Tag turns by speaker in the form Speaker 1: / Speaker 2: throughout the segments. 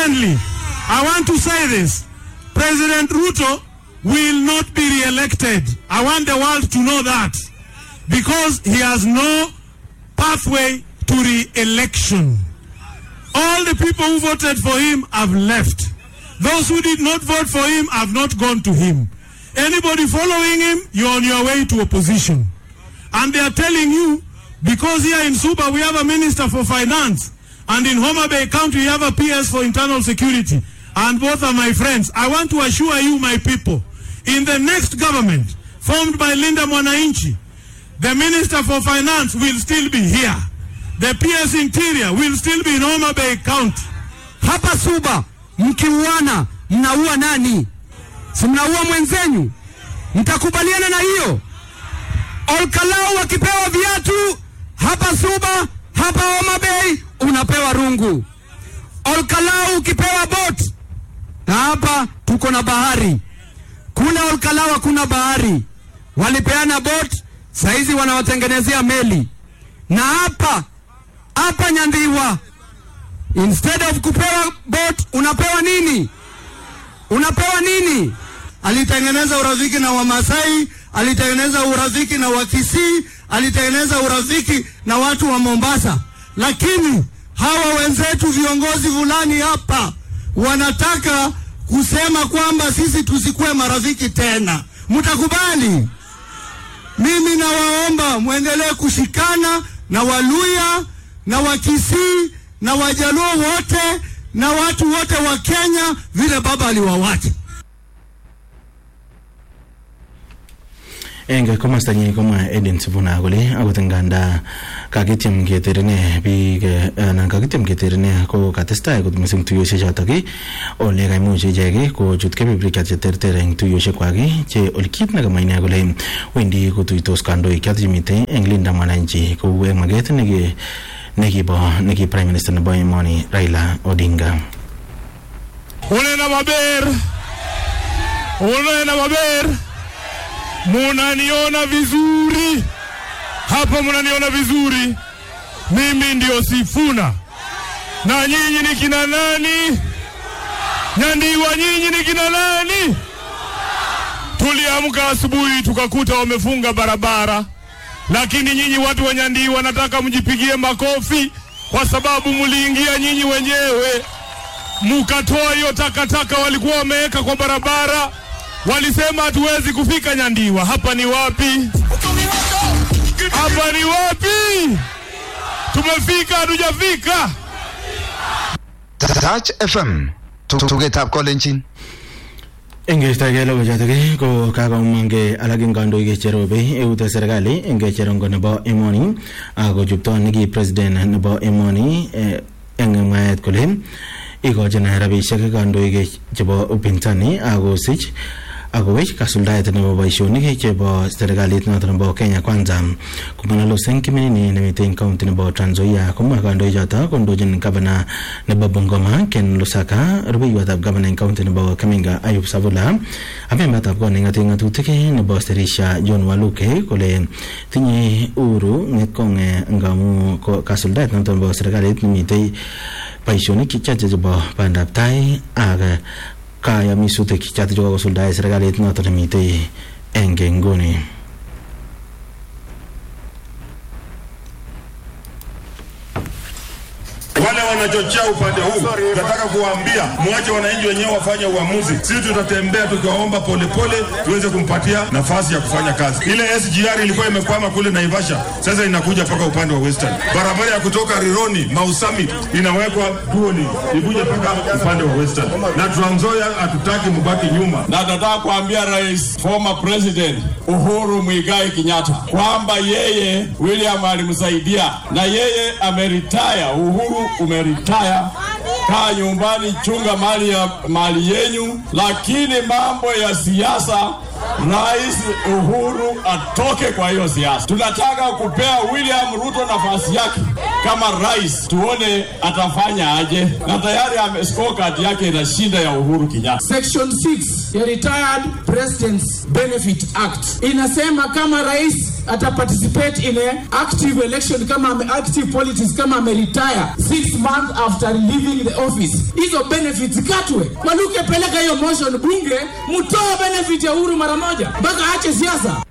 Speaker 1: Secondly, I want to say this. President Ruto will not be re-elected. I want the world to know that. Because he has no pathway to re-election. All the people who voted for him have left. Those who did not vote for him have not gone to him. Anybody following him, you're on your way to opposition. And they are telling you, because here in Suba we have a minister for finance, and in Homa Bay County we have a PS for internal security, and both are my friends. I want to assure you, my people, in the next government formed by Linda Mwananchi, the minister for finance will still be here. The PS interior will still be in Homa Bay County.
Speaker 2: Hapa Suba mkiuana, mnaua nani? Si mnaua mwenzenyu? Mtakubaliana na hiyo? Olkalau wakipewa viatu hapa Suba, hapa Homa Bay unapewa rungu. Olkalau ukipewa bot, na hapa tuko na bahari. Kule Olkalau hakuna bahari, walipeana bot, saizi wanawatengenezea meli. Na hapa hapa Nyandhiwa, instead of kupewa bot unapewa nini? Unapewa nini?
Speaker 3: alitengeneza urafiki na Wamasai, alitengeneza urafiki na Wakisii, alitengeneza urafiki na watu wa Mombasa. Lakini hawa wenzetu viongozi fulani hapa wanataka kusema kwamba sisi tusikuwe marafiki tena. Mtakubali? Mimi nawaomba mwendelee kushikana na Waluya na Wakisii na Wajaluo wote na watu wote wa Kenya vile baba aliwawacha.
Speaker 4: eng komostanyi komwa Edin Sifuna kole akot nganda kakityem keterene biik eh, anan kakityem keterene ko katestai kot mising tuiyosiek chotok ii, ole kaimuch ichek ii kochut kebeberwek cheterter eng tuiyosiek kwak ii, che ole kit nekamwa ine kole wendi kotuitos kandoik chotok chemitei eng Linda Mwananchi kou eng maket neki nekibo neki prime minister nebo emoni Raila Odinga
Speaker 1: Unena maber, unena maber, munaniona vizuri hapa, munaniona vizuri. Mimi ndio Sifuna na nyinyi ni kina nani? Nyandiwa, nyinyi ni kina nani? Tuliamka asubuhi tukakuta wamefunga barabara, lakini nyinyi watu wa Nyandiwa nataka mjipigie makofi kwa sababu mliingia nyinyi wenyewe mukatoa hiyo takataka walikuwa wameweka kwa barabara. Walisema hatuwezi kufika Nyandiwa. Hapa ni wapi? Hapa ni wapi? Tumefika hatujafika?
Speaker 5: Touch FM tugetab kolenjin
Speaker 4: Ingeistogei logoichotok ii, ko kakomangei alak eng kandoik cherobe eut serikali eng cherongo nebo emoni akochupto neki president nebo emoni eh, eng mwaet kole ikochin rabisiek kandoik chebo upinzani akosich akowech kasuldaet nebo boisionik chebo serikalit noto nebo Kenya Kwanza komang'alos eng kiminini nemitei eng county nebo Trans Nzoia komwa kandoichoto kondochin gavana nebo Bungoma Ken Lusaka rubeiwotab gavana eng county nebo Kaminga Ayub Savula ak membatab kot neng'ate ng'atutik nebo Sterisha John Waluke kole tinye uhuru ng'etkong ngamu ko- kasuldaet noto nebo serikalit nemitei boisionik chache chebo bandab tai ak kayamisutik choto chekakosuldae serikalit noto nemitei eng nguni
Speaker 6: Wale wanachochea upande huu, nataka kuwaambia mwache wananchi wenyewe wafanye uamuzi. Sisi tutatembea tukiwaomba polepole, tuweze kumpatia nafasi ya kufanya kazi. Ile SGR ilikuwa imekwama kule Naivasha, sasa inakuja mpaka upande wa Western. Barabara ya kutoka Rironi Mau Summit inawekwa Duoli ikuje mpaka upande wa Western, na Trans Nzoia hatutaki mbaki nyuma.
Speaker 7: na nataka kuambia rais former president Uhuru Muigai Kenyatta kwamba yeye William alimsaidia na yeye ameritaya. Uhuru umeritaya, kaa nyumbani, chunga mali ya mali yenyu, lakini mambo ya siasa Rais Uhuru atoke kwa hiyo siasa. Tunataka kupea William Ruto nafasi yake kama rais, tuone atafanya aje, na tayari ame scorecard yake inashinda ya Uhuru Kenyatta.
Speaker 8: Section 6 ya Retired Presidents Benefit Act inasema kama rais ataparticipate in a active election kama ame active politics kama ameretire six months after leaving the office, hizo benefits katwe. Waluke, peleka hiyo motion bunge, mtoe benefit ya Uhuru mara moja mpaka aache siasa.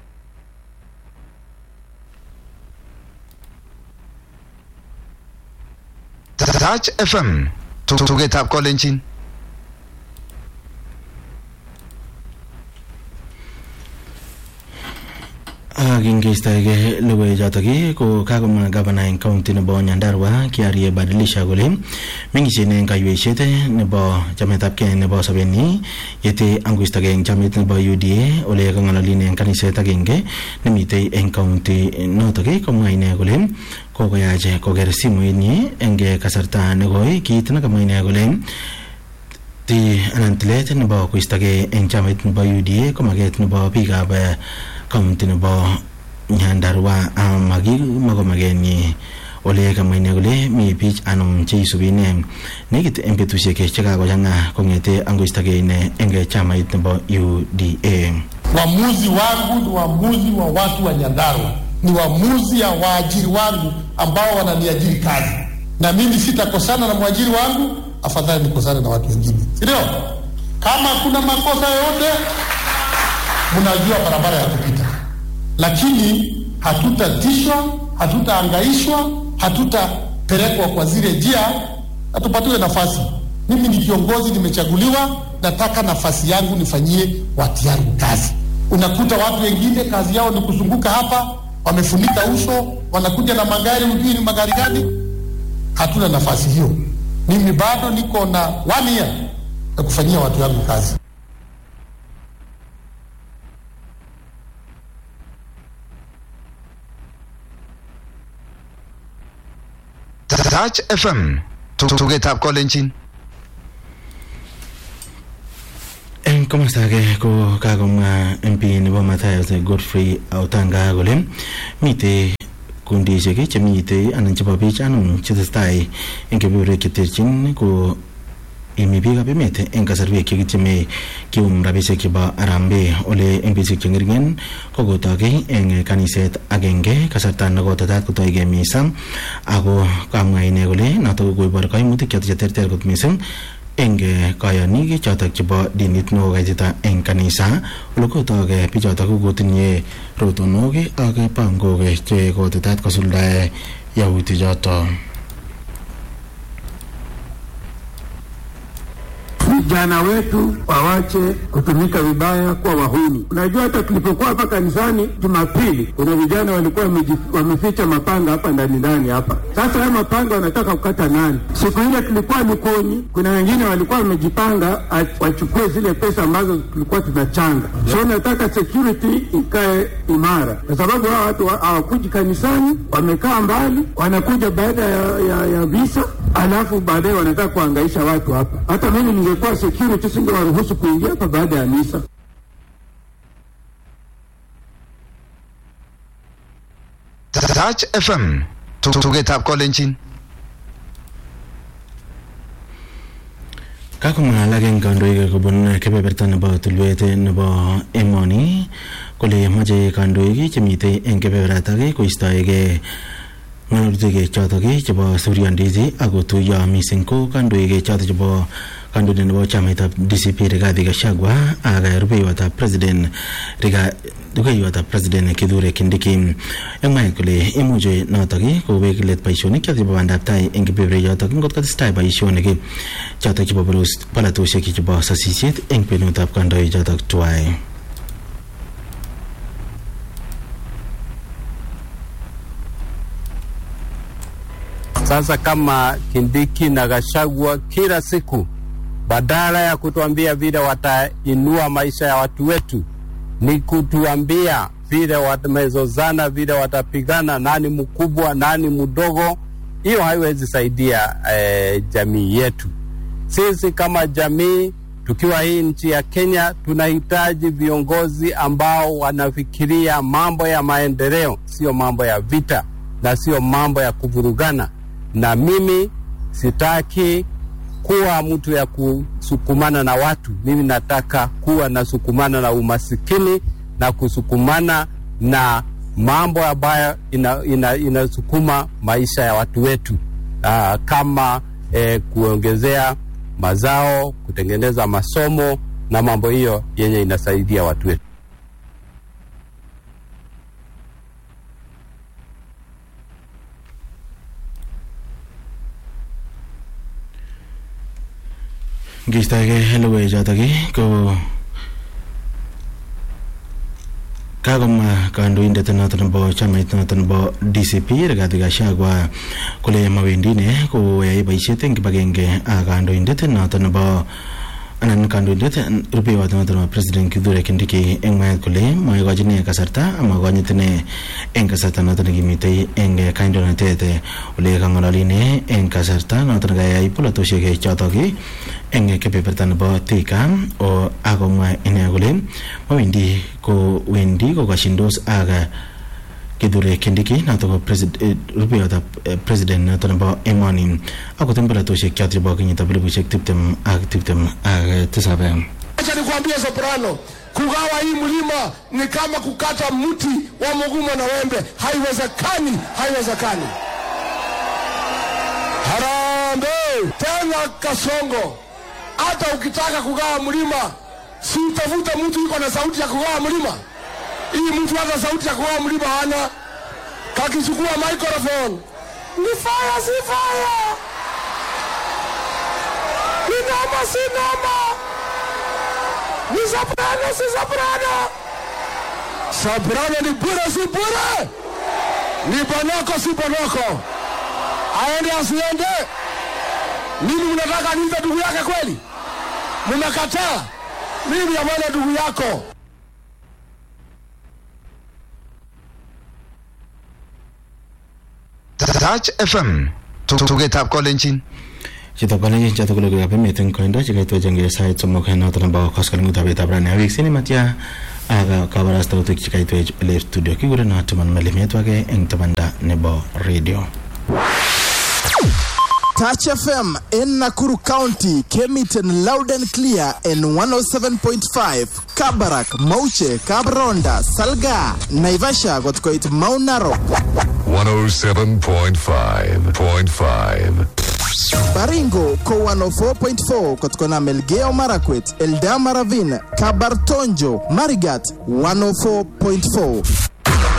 Speaker 5: Touch FM. Tugetab kolenjin.
Speaker 4: Kingeistoege logoiwek chotok ko kakomwa gavana eng county nebo Nyandarua Kiarie Badilisha kole mengishen eng kaiweishet nebo chametabgei nebo sobenyi yete angoistogei eng chamit nebo UDA ole kang'ololin eng kaniset agenge nemitei eng county notok komwa ine kole kokoyach koker simoitnyi eng kasarta nekoi kit nekamwa ine kole ti anan tilet nebo koistogei eng chamait nebo UDA ko maket nebo biikab county nebo Nyandarua makimako makenyi ole kamwa ine kole mi biich anom cheisubi ine nekit eng betusiek chekakochang'a kong'ete angoistogei ine eng chamait nebo UDA.
Speaker 9: Uamuzi wangu ni uamuzi wa watu wa Nyandarua, ni uamuzi ya waajiri wangu ambao wananiajiri kazi, na mimi sitakosana na mwajiri wangu, afadhali nikosane na watu wengine, si ndio? Kama kuna makosa yoyote, mnajua barabara ya kupita, lakini hatutatishwa, hatutaangaishwa, hatutapelekwa kwa zile njia, na tupatiwe nafasi. Mimi ni kiongozi, nimechaguliwa, nataka nafasi yangu nifanyie watu yangu kazi. Unakuta watu wengine kazi yao ni kuzunguka hapa, wamefunika uso, wanakuja na magari, hujui ni magari gani. Hatuna nafasi hiyo. Mimi bado niko na one year ya kufanyia watu yangu kazi.
Speaker 5: Touch FM. Tugetab kolenjin.
Speaker 4: eng komosta age ko kakomwa MP nebo Matayos Godfrey Autanga kole mitei kundishek chemitei anan chebo biik anom chetesetai eng kebeberwek cheterchin ko imi biikab emet eng kasarwek chekityeme kium rabisiek chebo arambe ole eng betusiek chengeringen kokotokei eng kaniset agenge kasarta nekotetat kotoigei misa ako kamwa ine kole notok koibor kaimutik chotok cheterter kot mising eng kayonik chotok chebo dinit nekokaitita eng kanisa ole kotok bichotok kokotinye rotonok ak pangok che kotetat kosuldae yautik chotok
Speaker 10: vijana wetu wawache kutumika vibaya kwa wahuni. Unajua, hata tulipokuwa hapa kanisani Jumapili, kuna vijana walikuwa wameficha mapanga hapa ndani ndani hapa. Sasa haya mapanga wanataka kukata nani? Siku ile tulikuwa Likoni, kuna wengine walikuwa wamejipanga wachukue zile pesa ambazo tulikuwa tunachanga. So nataka security ikae imara, kwa sababu hawa watu hawakuji kanisani, wamekaa mbali, wanakuja baada ya, ya, ya visa alafu baadaye wanataka kuangaisha watu hapa. Hata mimi ningekuwa security singewaruhusu kuingia hapa baada ya misa.
Speaker 5: Touch FM. Tugetab kolenjin.
Speaker 4: kakomwa alak eng kandoik kobun kebeberta nebo tulwet nebo emoni kole mache kandoik chemitei eng kebeberatak koistoegei ng'alalutik chotok chebo Suryandisi akotuyo mising ko kandoik chotok chebo kandoindet nebo chamaitab DCP Rigathi Gachagua ak rubeiwotab president rubeiwotab president Kithure Kindiki eng mwaet kole imuche notok kowek let boisionik chotok chebo bandab tai eng kebeberwek chotok ngot kotestai boisionik chotok chebo polatosiek chebo sasisiet eng kwenutab kandoik chotok tuwai
Speaker 11: Sasa kama Kindiki na Gachagua kila siku badala ya kutuambia vile watainua maisha ya watu wetu, ni kutuambia vile wamezozana, vile watapigana, nani mkubwa, nani mdogo. Hiyo haiwezi saidia eh, jamii yetu. Sisi kama jamii tukiwa hii nchi ya Kenya tunahitaji viongozi ambao wanafikiria mambo ya maendeleo, sio mambo ya vita na sio mambo ya kuvurugana na mimi sitaki kuwa mtu ya kusukumana na watu. Mimi nataka kuwa nasukumana na umasikini na kusukumana na mambo ambayo inasukuma ina, ina maisha ya watu wetu aa, kama eh, kuongezea mazao, kutengeneza masomo na mambo hiyo yenye inasaidia watu wetu.
Speaker 4: ngistoege logoiwechotok ko kakomwa kandoindet noto nebo chamait noto nebo DCP Rigathi Gachagua kole mawendi ine koyai boisiet eng kibagenge ak kandoindet noto nebo anan kandoindet rubeiwot noto nebo president Kithure Kindiki eng mwaet kole maikochin ine kasarta amakonyit ine eng kasarta noto nekimitei eng kandoinatet ole kang'ololi ine eng kasarta noto nekayai polatosiek chotok eng kebeberta nebo Thika o akomwa ine kole mawendi ko wendi kokashindos ak Kithure Kindiki noto ko rubeiwotab president noto nebo emoni akot eng polatosiek choto chebo kenyitab elibushek tiptem ak tiptem ak tisab
Speaker 12: Acha nikwambie Soprano, kugawa hii mlima ni kama kukata mti wa mgumo na wembe. Haiwezekani, haiwezekani. Harambee tena Kasongo, hata ukitaka kugawa mlima, si utafuta mtu yuko na sauti ya kugawa mlima. Hii mtu hata sauti ya kugawa mlima hana, kakichukua microphone ni fire, si fire, ni noma, si noma ni soprano si soprano soprano ni bure si bure ni bonoko si bonoko aende asiende nini mnataka niite ndugu yake kweli mmekataa mimi amana ndugu yako
Speaker 5: Touch FM tugetab kolenjin
Speaker 4: chito kolenjin choto ko logoiwekab emet eng koindo chekaitwechenge sait somok noto nebo koskoleng'utab betab rani awik matya ak kabarastautik chekaitwech ole studio kikurenot Timon Melimetwake eng tabanda nebo radio
Speaker 13: Touch FM in Nakuru County came it in loud and clear in 107.5. Kabarak, Mauche, Kabronda, Salga, Naivasha got quite Mount Narok.
Speaker 14: 107.5.5
Speaker 13: Baringo ko 104.4 kutokana Melgeo Marakwet, Eldama Ravine, Kabartonjo, Marigat 104.4.